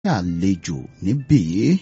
àlejò níbí yìí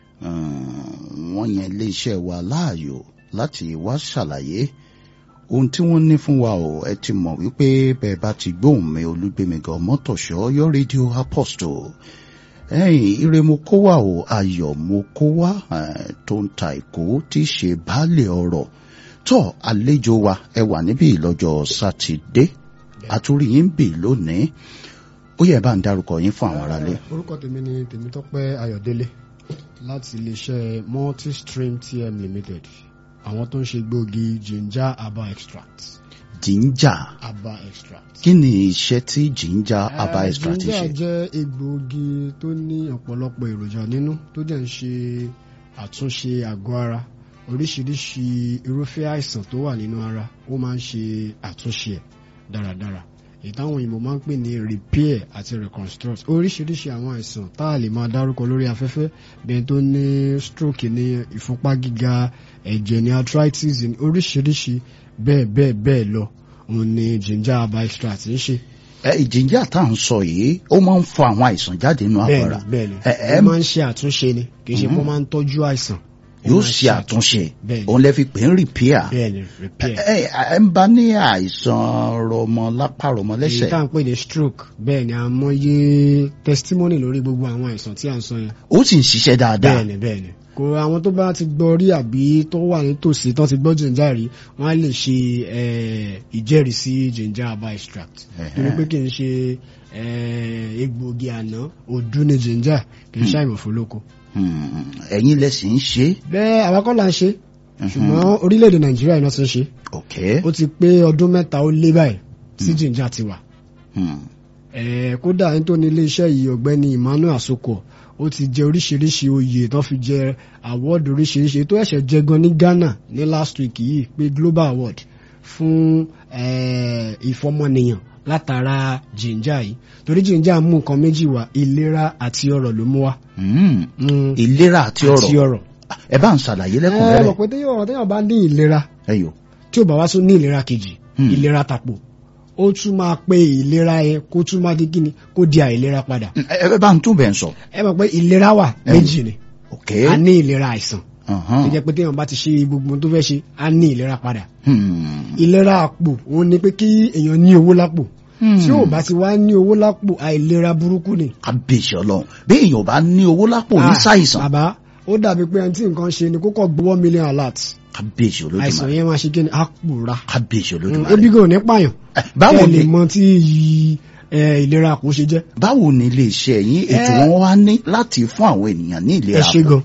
wọ́n yan iléeṣẹ́ wa láàyò láti wá ṣàlàyé ohun tí wọ́n ní fún wa ò ẹ ti mọ̀ wípé bẹ́ẹ̀ bá ti gbóhùn mi olúgbémigan mọ́tòṣọ́ yọ rédíò apostle ẹ̀yìn ire mo kó wá o ayọ̀ mo kó wá tó ń ta ìkó tí í ṣe baálé ọ̀rọ̀ tó àlejò wa ẹ wà níbí lọ́jọ́ sátidé àtúrí yín bì lónìí ó yẹ bá ń dárúkọ yín fún àwọn aráalé. orúkọ tèmi ni tèmítọ́pẹ́ ayọ̀délé láti iléeṣẹ́ multistream tm limited àwọn tó ń ṣe gbòógì ginger herbal extract. ginger herbal extract. kí ni iṣẹ́ tí ginger herbal extract ṣe. ginger jẹ́ egbòogi tó ní ọ̀pọ̀lọpọ̀ èròjà nínú tó dẹ̀ ń ṣe àtúnṣe àgọ́ ara oríṣiríṣi irúfẹ́ àìsàn tó wà nínú ara ó máa ń ṣe àtúnṣe ẹ̀ dáradára èyí táwọn òyìnbó máa ń pè ní repair àti reconstruct oríṣiríṣi àwọn àìsàn tá a lè máa dárúkọ lórí afẹ́fẹ́ bẹ́ẹ̀ tó ní stroke ní ìfúnpá gíga ẹ̀jẹ̀ ní arthritis ní oríṣiríṣi bẹ́ẹ̀ bẹ́ẹ̀ bẹ́ẹ̀ lọ òun ni ginger herbal extract ń ṣe. ẹ ginger tá à ń sọ yìí ó máa ń fọ àwọn àìsàn jáde nínú àgọ́ ara bẹ́ẹ̀ni ẹ ẹ bẹ́ẹ̀ni ó máa ń ṣe àtúnṣe ni kì í ṣe pé ó máa ń tọ́jú àìsàn. ó yóò máa ń ṣe àtúnṣe bẹ́ẹ̀ni òun lẹ fi pè ń repair bẹ́ẹ̀ni repair. ẹ ẹ ń bá ní àìsàn rọmọ lápá rọmọ èyí lẹ́sẹ̀ tá à ń pè ní stroke bẹ́ẹ̀ ni àmọye testimony lórí gbogbo àwọn àìsàn tí à ń sọ yẹn ó sì ń ṣiṣẹ́ dáadáa bẹ́ẹ̀ni bẹ́ẹ̀ni kò àwọn tó bá ti gbọ́ rí àbí tó wà nítòsí tó ti gbọ́ ginger rí wọ́n á lè ṣe eh, ìjẹ́rìísí ginger herbal extract Ẹ̀hẹ́. torí pé kì í ṣe eh, egbòogi àná òdú ni ginger kì í ṣe àìmọ̀fólókò Hmm, ẹ̀yin lẹ sì ń ṣe bẹ́ẹ̀ àwa kọ́ là ń ṣe ṣùgbọ́n orílẹ̀-èdè nàìjíríà iná ti ń ṣe ok ó ti pé ọdún mẹ́ta ó lé báyìí tí ginger ti wà Hmm, Eh, kódà ẹni tó ní iléeṣẹ́ yìí ọ̀gbẹ́ni Emmanuel Asoko ó ti jẹ oríṣiríṣi oyè tó fi jẹ award oríṣiríṣi tó ẹ̀ṣẹ̀ jẹ gan ní Ghana ní last week yìí pé global award fún eh, ìfọmọnìyàn látara ginger yìí torí ginger mú nǹkan méjì wá ìlera àti ọrọ̀ ló mú wá. hmm, Mm, ìlera àti àti ọrọ̀ ọrọ̀. ẹ bá ń ṣàlàyé ẹ mọ̀ lẹ́kùnrẹ́rẹ́ pé téèyàn ọ̀rọ̀ téèyàn bá ní ìlera ẹyọ tí ò bá wá tún ní ìlera kejì Hmm. ìlera tàpò ó tún máa pe ìlera yẹn kó tún máa di kíni kó di àìlera padà. ẹ ẹ bá ń tún bẹ̀ ń sọ ẹ mọ̀ pé ìlera wà Ẹ méjì ni ok a ní ìlera àìsàn Ọ̀hán. tó jẹ́ pé téèyàn bá ti ṣe gbogbo ohun tó fẹ́ ṣe a ní ìlera padà Hmm, ìlera àpò òun ni pé kí èèyàn ní owó lápò tí ò bá ti wá ní owó lápò àìlera burúkú ni. kábíyèsí ọlọ́run bí èèyàn ò bá ní owó lápò ní Ah, ṣàìsàn bàbá ó dàbí pé ẹni tí nǹkan ṣe ni kókò gbowó million alert kábíyèsí àìsàn olódùmarè yẹn máa ṣe kí ni á pòórá kábíyèsí Mm, olódùmarè ebi gan ò ní pààyàn Eh, báwo ẹ lè ni mọ tí iyì eh, ìlera àpò ṣe jẹ́. báwo ni iléeṣẹ́ yín ètò Eh. wọn wá ní láti fún àwọn ènìyàn ní ẹ ìlera ṣe gan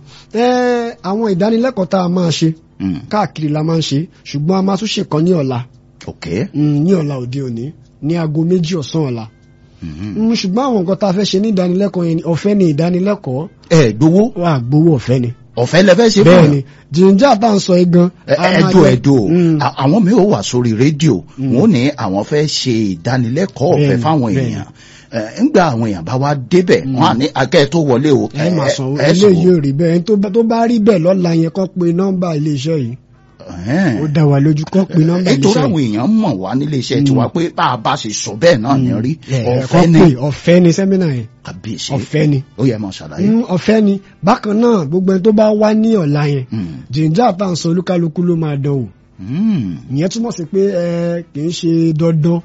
ẹ àwọn ìdánilẹ́kọ̀ọ́ tá a máa ṣe Hmm, káàkiri la máa ń ṣe ṣùgbọ́n a máa tún ṣèkan ní ọ̀la ok Mm, ní ọ̀la òde òní ní aago méjì ọ̀sán ọ̀la Mhm. Mm, ṣùgbọ́n àwọn nǹkan tá a fẹ́ ṣe ní ìdánilẹ́kọ̀ọ́ yẹn ni ọ̀fẹ́ ni ìdánilẹ́kọ̀ọ́ ẹ gbowó wà gbowó ọ̀fẹ́ ni ọ̀fẹ́ lẹ fẹ́ ṣe fún bẹ́ẹ̀ yàn? ni jìnjà tá à ń sọ yìí gan Ẹ- a máa ẹdùn jẹ́- ẹdùn Mm, À- àwọn mi ò wà sórí rédíò wọn ò ní àwọn fẹ́ ṣe ìdánilẹ́kọ̀ọ́ ọ̀fẹ́ Bẹ́ẹ̀ni, fáwọn bẹ́ẹ̀ni. èèyàn Ẹ, ńgbà àwọn èèyàn bá wá débẹ̀ wọn à ní akẹ́ tó wọlé o ẹ máa sanwó ẹ eléyìí ò rí bẹ́ẹ̀ ẹni tó bá- tó bá rí bẹ́ẹ̀ lọ́la yẹn kọ́ pé nọ́mbà iléeṣẹ́ yìí Ẹ̀hẹ́n. ó dá wa lójú kọ́ pé nọ́mbà nítorí iléeṣẹ́ àwọn yìí èèyàn mọ̀ wá nílé iṣẹ́ tiwa pé bá a bá ṣe sọ bẹ́ẹ̀ náà ní rí Ẹ, ẹ, ọ̀fẹ́ kọ́ ni pé ọ̀fẹ́ ni sẹ́mínà yẹn kàbíyèsí ọ̀fẹ́ ni ó yẹ mọ̀ ṣàlàyé. Mm, ọ̀fẹ́ ni bákan náà gbogbo ẹni tó bá wá ní ọ̀la yẹn Hmm. jìnjà tá à ń sọ olúkálukú ló máa dán wò Hmm. ìyẹn túmọ̀ sí pé ẹ kì í ṣe dandan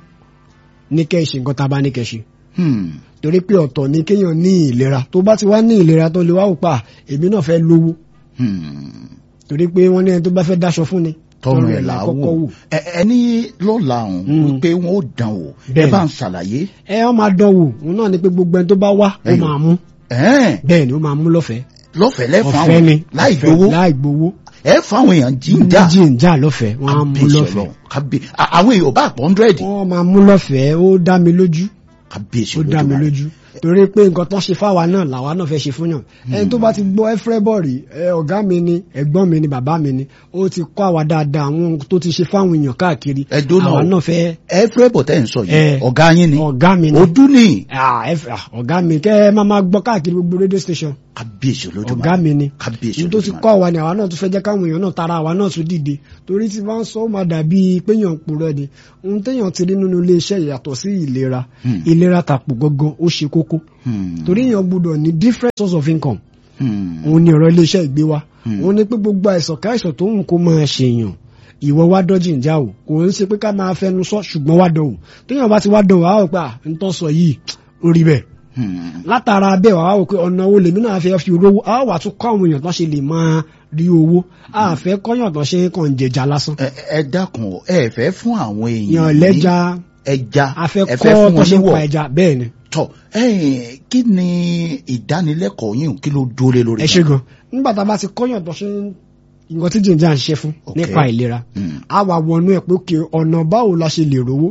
ní kẹ́ ẹ ṣe nǹkan tá a bá ní kẹ́ ẹ ṣe Hmm. torí pé ọ̀tọ̀ ni kéèyàn ní ìlera tó bá ti wá ní ìlera tó lè wá wò pa èmi náà fẹ́ lówó Hmm. torí pé wọ́n ní ẹni tó bá fẹ́ dáṣọ fún ni tọrọ ẹ là là kọ́kọ́ wò wò Ẹ- ẹni lọ́la ọ̀hún Hmm. wípé wọn ò dán wò ẹ Bẹ́ẹ̀ni. bá ń ṣàlàyé. ẹ ọ máa dán wò òun náà ni pé gbogbo ẹni tó bá wá ó Ẹyọ. máa mú Ẹ̀hẹ́n. bẹ́ẹ̀ ni ó máa mú lọ́fẹ̀ẹ́ lọ́fẹ̀ẹ́ lẹ́fọ̀ ọ̀fẹ́ àwọn ni láì ọ̀fẹ́, gbowó láì gbowó ẹ fún àwọn èèyàn jíǹda jìnjà lọ́fẹ̀ẹ́ wọ́n á mú kábíyèsí lọ́fẹ̀ẹ́ ọlọ́run kábí à- àwọn èèyàn bá pọ̀ hundred wọ́n máa mú lọ́fẹ̀ẹ́ ó dá mi lójú kábíyèsí ó dá mi Olódùmarè. lójú torí pé nǹkan tó ń ṣe fáwa náà làwa náà fẹ́ ṣe fún yàn ẹni tó bá ti gbọ́ ẹ́fẹ́rẹ́bọ̀ rí ẹ ọ̀gá mi ni ẹ̀gbọ́n mi ni bàbá mi ni ó ti kọ́ àwa dáadáa àwọn ohun tó ti ṣe fáwọn èèyàn káàkiri Ẹ dúró náà àwa o. náà fẹ́ ẹ fẹ́ bọ̀ tẹ́ ń sọ yìí Ẹ. ọ̀gá yín ni ọ̀gá mi ni ojú ni Ah, ẹ fẹ́- ah, ọ̀gá mi kẹ́ ẹ máa máa gbọ́ káàkiri gbogbo rédíò station kábíyèsí Olódùmarè ọ̀gá mi ni kábíyèsí ní tó ti Olódùmarè. kọ́ àwa ni àwa náà tún fẹ́ jẹ́ káwọn èèyàn náà tara àwa náà tún dìde torí tí wọ́n sọ ó máa dàbí péyàn purọ́ ni ohun téèyàn ti rí nínú iléeṣẹ́ yàtọ̀ sí ìlera Hmm. ìlera tàpò gangan ó ṣe kókó kókó Hmm. torí èèyàn gbọ́dọ̀ ní different source of income Hmm. òun ni ọ̀rọ̀ iléeṣẹ́ ìgbé wa Hmm. òun ni pé gbogbo àìsàn káìsàn tó ń kó máa ṣèyàn ìwọ wá dọ́jì ń já o kò ń ṣe pé ká máa fẹnu sọ ṣùgbọ́n wá dán o téèyàn bá ti wá dán o àwọn pé à ń tọ́ sọ yìí ó rí bẹ́ẹ̀ Hmm. látara bẹ́ẹ̀ wàá wò pé ọ̀nà wo lèmi náà fẹ́ fi rówó a wà tún kọ́ àwọn èèyàn tó ṣe lè máa rí owó a fẹ́ kọ́yàn tó ṣe kàn ń jẹjà lásán ẹ ẹ dákun o, ẹ fẹ́ fún àwọn èèyàn yàn ní lẹ́ja ẹja a fẹ́ ẹ kọ́ tó wọn ṣe ń níwọ̀. pa ẹja bẹ́ẹ̀ ni tọ ẹ̀yin kí ni ìdánilẹ́kọ̀ọ́ yín kí ló dúró lé lórí. ẹ ṣe gan nígbà tá a bá ti kọ́yàn tó ṣe ń nǹkan tí jìnjà ń ṣe fún Ok. nípa ìlera Hmm. a wà wọnú ẹ̀ pé òkè ọ̀nà báwo la ṣe lè rówó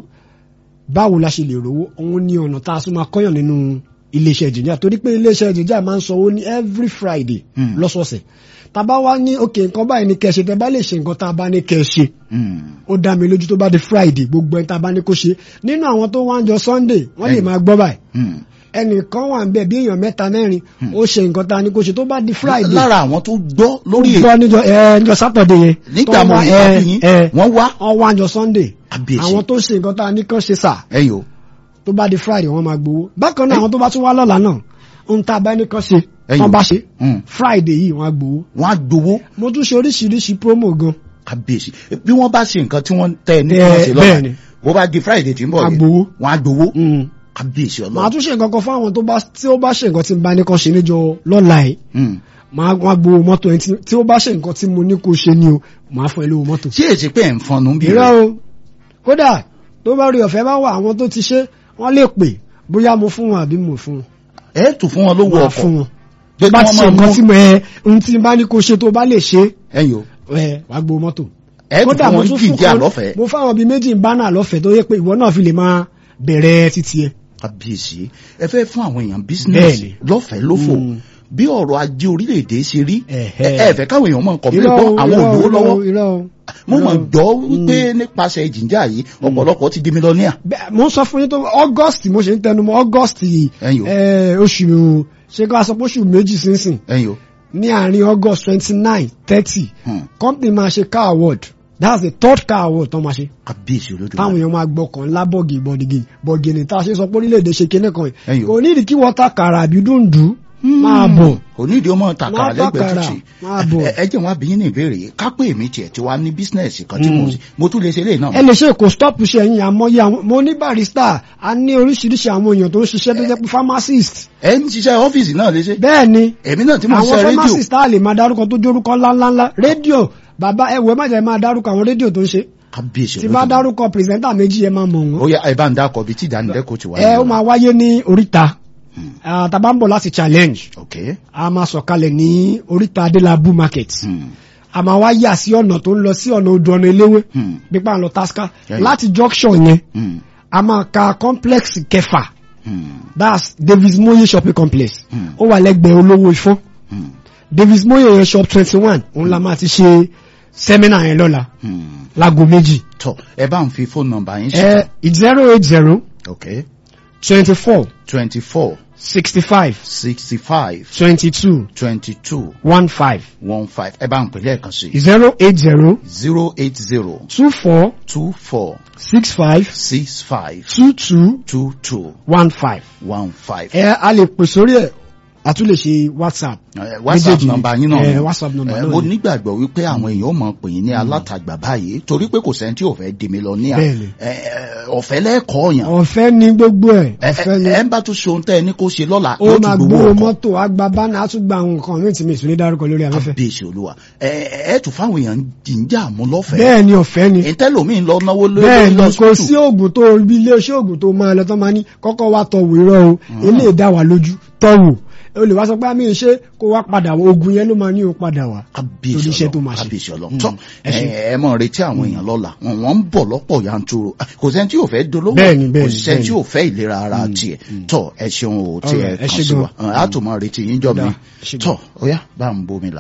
báwo la ṣe lè rówó òun ni ọ̀nà tá a tún máa kọ́yàn nínú iléeṣẹ́ jìnjà torí pé iléeṣẹ́ jìnjà máa ń sanwó ní every friday Hmm. lọ́sọ̀ọ̀sẹ̀ tá a bá wá ní òkè nǹkan báyìí ní kẹ́ ṣe tẹ́ bá lè ṣe nǹkan tá a bá ní kẹ́ ṣe Hmm. ó dá mi lójú tó bá di friday gbogbo ẹni tá a bá ní kó ṣe nínú àwọn tó wá ń jọ sunday wọ́n lè Ẹ̀yin. máa gbọ́ báyìí Hmm. ẹnìkan wà ń bẹ̀ bí èèyàn mẹ́ta mẹ́rin ó ṣe nǹkan tá a ní kó ṣe tó bá di friday lára àwọn tó gbọ́ lórí ó gbọ́ níjọ ẹ níjọ saturday yẹn nígbà tó mo wá- rí ẹ, àbí yín ẹ, wọ́n wá wọ́n wá níjọ sunday Kábíyèsí. àwọn tó ṣe nǹkan tá a ní kán ṣe sà ẹ̀yin o tó bá di friday wọ́n máa gbowó bákan náà àwọn tó bá tún wá lọ́la náà ohun tá a bá ní kán ṣe Ẹ̀yin. wọ́n bá ṣe Hmm. friday yìí wọ́n á gbowó wọ́n á gbowó mo tún ṣe oríṣiríṣi promo gan kábíyèsí bí wọ́n bá ṣe nǹkan tí wọ́n tẹ́ ẹ ní kí Ẹ, wọ́n ṣe lọ́la bẹ́ẹ̀ ni. bó bá di friday tí ń bọ̀ Á yẹn gbowó. wọ́n á gbowó Mm. kábíyèsí màá ọlọ́run. tún ṣe nǹkan kan fún àwọn tó bá tí ó bá ṣe nǹkan tí n bá ní kán ṣe níjọ lọ́la yìí Hmm. màá wá gbowó mọ́tò ẹni tí- tí ó bá ṣe nǹkan tí mo ní kó ṣe ni o màá fún ẹ lówó mọ́tò. ṣé èsì pé ẹ̀ ń fọnù bí irọ́ rẹ̀ o kódà tó bá rí ọ̀fẹ́ bá wà àwọn tó ti ṣe wọ́n lè pè bóyá mo fún wọn àbí mo fún wọn. ẹ̀ tún fún wọn lówó Màá ọkọ̀ fún wọn. pé tó bá kí ti wọ́n ṣe máa nǹkan mú tí mo ẹ ohun tí n bá ní kó ṣe tó bá lè ṣe ẹ̀yin o ẹ wàá gbowó mọ́tò. ẹ̀ tún fún wọn tún jíjẹ́ kan- àlọ́fẹ̀ẹ́ mo fáwọn bíi méjì ń bá náà lọ́fẹ̀ẹ́ tó yẹ pé ìwọ náà fi lè máa bẹ̀rẹ̀ títí ẹ. kábíyèsí ẹ fẹ́ fún àwọn èèyàn bísínẹ́sì Bẹ́ẹ̀ni. lọ́fẹ̀ẹ́ lófò Mm. bí ọ̀rọ̀ ajé orílẹ̀-èdè ṣe rí Ẹ̀hẹ́. ẹ ẹ fẹ́ káwọn èèyàn mọ̀ nǹkan bí irọ́ pé o, àwọn irọ́ o, olówó irọ́ lọ́wọ́ o, irọ́ o. mo mọ̀ irọ́ o. gbọ́ wípé nípasẹ̀ ìjìnjà yìí ọ̀pọ̀lọpọ̀ ti di mílíọ̀nìà Bẹ́ẹ̀, mo ń sọ fún yín tó august mo ṣe ń tẹnu mọ́ august yìí Ẹ̀yin o. eh, oṣù ṣé ká sọ pé oṣù méjì sínsìn ẹ̀yin o ní àárín august twenty nine thirty Hmm. company máa ṣe car award that's the third car award tó máa ṣe kábíyèsí olódùmarè táwọn èèyàn máa gbọ́kàn ńlá bọ̀gì bọ̀dìgì bọ̀gìnì tá a ṣe sọ pé orílẹ̀-èdè ṣe kinní kan Ẹ̀yin yìí o. kò nídìí kí wọ́n ta kàrà àbí dùndú máa bọ̀ kò ní ìdí ọmọ tàkàrà Má lẹ́gbẹ̀ẹ́ tàkàrà, títì máa bọ̀. Ẹ- ẹ jẹ́ wọn abiyín ní ìbéèrè yìí kápẹ́ èmi tiẹ̀ tí wàá ní bísínẹ́sì kan tí mo sì mo tún lè ṣe eléyìí náà ẹ lè ṣe kò stop ṣe ẹ̀yìn àmọ́yé àwọn mo ní barista a ní oríṣiríṣi àwọn èèyàn tó ń ṣiṣẹ́ tó jẹ́ pé pharmacist ẹ ń ṣiṣẹ́ ọ́fíìsì náà lè ṣe bẹ́ẹ̀ ni èmi náà tí mo ń àwọn ṣe rédíò pharmacist tá a lè máa dárúkọ tó jórúkọ ńláńláńlá rédíò bàbá ẹ wò ẹ má jẹ́ máa dárúkọ àwọn rédíò tó ń ṣe kábíyèsí tí bá olódùmarè dárúkọ pírẹsẹ̀ntà méjì ẹ máa mọ̀ ó wọ́n yá ẹ bá ń dákọ̀ bí tí ìdánilẹ́kọ̀ọ́ ti wà ẹ ó nínú. máa wáyé ní oríta Ah, tá a bá ń bọ̀ láti challenge ok a máa sọ̀kalẹ̀ ní oríta adélábù market Hmm. a máa wá yà sí ọ̀nà tó ń lọ sí ọ̀nà odò ọ̀nà eléwé Hmm. pípa ń lọ tasca Ẹ̀yìn. láti junction yẹn Hmm. a máa ka complex kẹfà Hmm. that's davis moye shopping complex Hmm. ó wà lẹ́gbẹ̀ẹ́ olówó ifọ́n Hmm. davis moye yẹn shop twenty one òun la máa ti ṣe sẹ́mínà yẹn lọ́la Hmm. láago méjì tọ ẹ bá ń fi fóònù nọ́mbà yín ẹ sí. zero eight zero ok twenty four twenty four sixty five sixty five twenty two twenty two one five one five ẹ bá ń pè lẹ́ẹ̀kan sí. zero eight zero zero eight zero two four two four six five six five two two two two one five. one five. ẹ a lè pè sórí ẹ a tún lè ṣe whatsapp. Eh, whatsapp Méjèèjì. nọ́mbà yín náà Eh, ni. whatsapp nọ́mbà Eh, náà mo ni. nígbàgbọ́ wípé àwọn èèyàn ó mọ̀ pè yín ní alátagbà báyìí torí pé kò sẹ́ni tí ò fẹ́ di mílíọ̀nìà Bẹ́ẹ̀ni. Eh, ọ̀fẹ́ lẹ́ẹ̀kọ́ yàn ọ̀fẹ́ ni gbogbo ẹ̀ ẹ ọ̀fẹ́ ni ẹ ń bá tún ṣe ohun tẹ́ ẹ ní kó ṣe lọ́la ó yóò máa tún gbówó gbowó ọkọ̀ mọ́tò àgbà bánà á tún gba àwọn nǹkan míì tí mi ìsúní dárúkọ lórí afẹ́fẹ́. kábíyèsí olúwa ẹ ẹ tún fáwọn èèyàn jíjà mú lọ́fẹ̀ẹ́ bẹ́ẹ̀ ni ọ̀fẹ́ ni ìtẹ́lómìn lọ náwó lórí bẹ́ẹ̀ ni kò sí lọ́sítù oògùn tó bí ilé iṣẹ́ oògùn tó máa lọ tán máa ní kọ́kọ́ wá tọ̀wò irọ́ o ilé ìdá wà lójú tọ̀wò o lè wá sọ pé àmì ìṣe kó wá padà wá oògùn yẹn ló máa ní o padà wá. kábíyèsí torí iṣẹ́ tó ọlọ́run máa ṣe. kábíyèsí ọlọ́run Mm. tọ́ Ẹ ṣé. ẹ ẹ mọ̀ retí àwọn èèyàn lọ́la wọn wọ́n ń bọ̀ lọ́pọ̀ yanturu kò sẹ́ni tí yóò fẹ́ dolówó Bẹ́ẹ̀ni, kò bẹ́ẹ̀ni, sẹ́ni tí bẹ́ẹ̀ni. yóò fẹ́ ìlera ara tiẹ̀ tọ́ ẹ ṣeun o tí ẹ Alright, ẹ kàn ṣé sí gan. wa a tún mọ̀ retí yín jọ mi Dáa, ẹ ṣé gan. tọ́ ó yá bá ń bomi là.